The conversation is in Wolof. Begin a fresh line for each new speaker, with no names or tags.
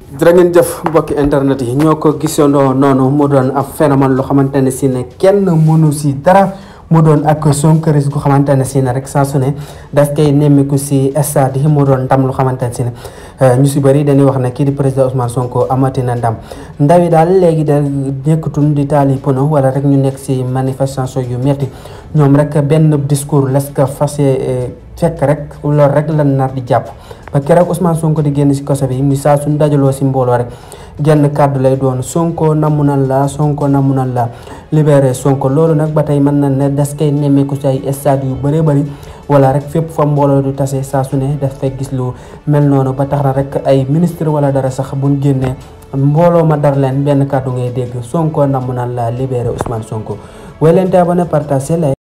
jërë ngeen jëf mbokki internet yi ñoo ko gisandoo noonu mu doon ab phénomène loo xamante ne si ne kenn mënu si dara mu doon ak sonkaris gu xamante ne si ne rek saa su ne daf koy nemmiku si stade yi mu doon ndam lu xamante ne si ne ñu si bëri dañuy wax ne kii di président Ousmane Sonko amati na ndam ndaw yi daal léegi da nekkatun di taali pono wala rek ñu nekk si manifestation yu metti ñoom rek benn discours las ko fas fekk rek loolu rek lan nar di jàpp ba keroog Ousmane Sonko di génn si kaso bi mu saa suñ dajaloo si mbooloo rek genn kàddu lay doon Sonko namu nan la Sonko namu nan la libéré Sonko loolu nag ba tey mën na ne das koy nemmeeku si ay stade yu bëree bëri wala rek fépp fa mbooloo du tase saa su ne daf fay gis lu mel noonu ba tax na rek ay ministre wala dara sax buñ génnee mbooloo ma dar leen benn kàddu ngay dégg Sonko namu nan la libéré Ousmane Sonko way leen te abonné partage